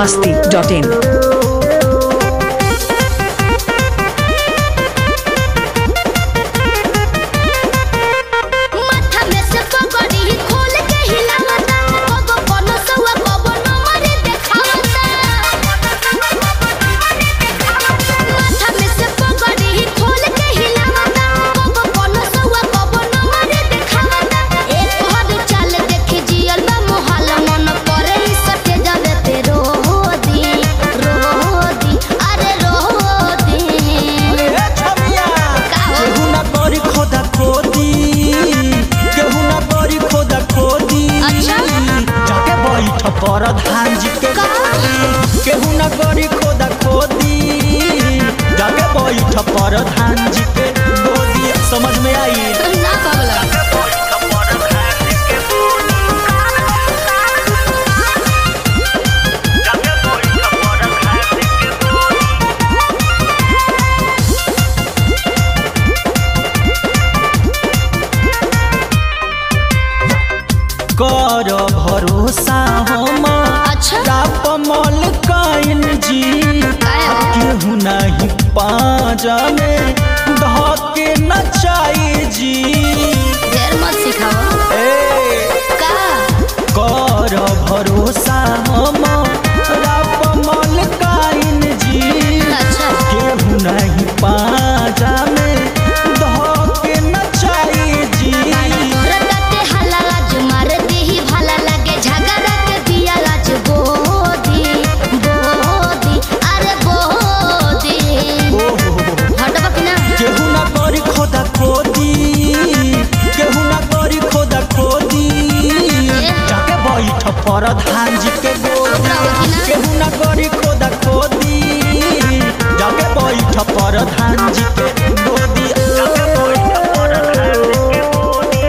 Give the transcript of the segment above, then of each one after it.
masti.in. माथा में से पगड़ी खोल के हिलावता कगो कोनो सवा कबो नमरे देखावता माथा में से पगड़ी खोल के हिलावता कगो कोनो सवा कबो नमरे देखावता एक हद चाल देखे जियल बा मोहल मन करे ई सटे जावे ते रोदी रोदी अरे रोदी ए छमिया का हो? केहू ना करी खोदा खोदी केहू ना करी खोदा खोदी अच्छा। जाके बैठ पर धान जी के का? केहू ना करी खोदा खोदी जाके बैठ पर धान जी के गोदी समझ में आई ना पागल कर भरोसा हम अच्छा राप मल काइन जी काहे हो? केहू नहीं पाजा में धके नचाई जी ढेर मत सिखाओ ए का कर भरोसा हम राप मल काइन जी अच्छा केहू नहीं पाजा में धके नचाई जी रटते हल्ला लाज मार देही भाला लगे झगड़ा के दिया लाज बोदी बोदी अरे बोदी ओहो हटबा कि ना केहू ना करी खोदा खोदी केहू ना करी खोदा खोदी जाके बैठ पर धान जी के गोदी केहू ना करी खोदा खोदी जाके बैठ पर धान जी के गोदी जाके बैठ पर धान जी के गोदी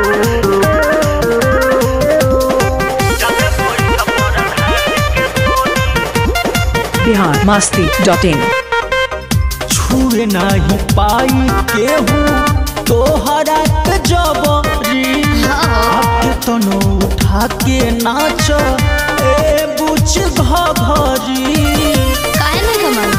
जाके बैठ पर धान जी के गोदी Bihar masti.in. छुए नहीं पाई केहू तोहरा के जबरी आके तनो उठा के नाच ए बुच घघरी काहे नहीं कमल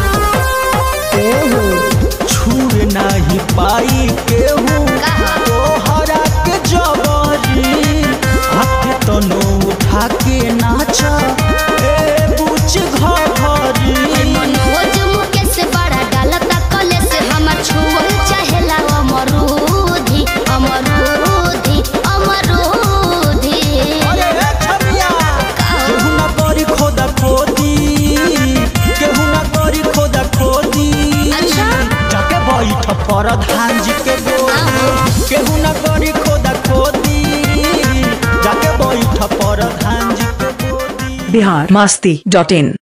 छुए नहीं पाई केहू तोहरा के जबरी आके तनो उठा के नाच ए बुच घघरी मनोज मुकेश बड़ा डालता कले से हमर छुअल चाहेला अमरूदी अमरूदी अमरूदी अरे ए छमिया केहू ना करी खोदा खोदी केहू ना करी खोदा खोदी अच्छा। जाके बैठ पर धान जी के गोदी केहू ना करी खोदा खोदी जाके बैठ पर धान जी के गोदी Bihar masti.in.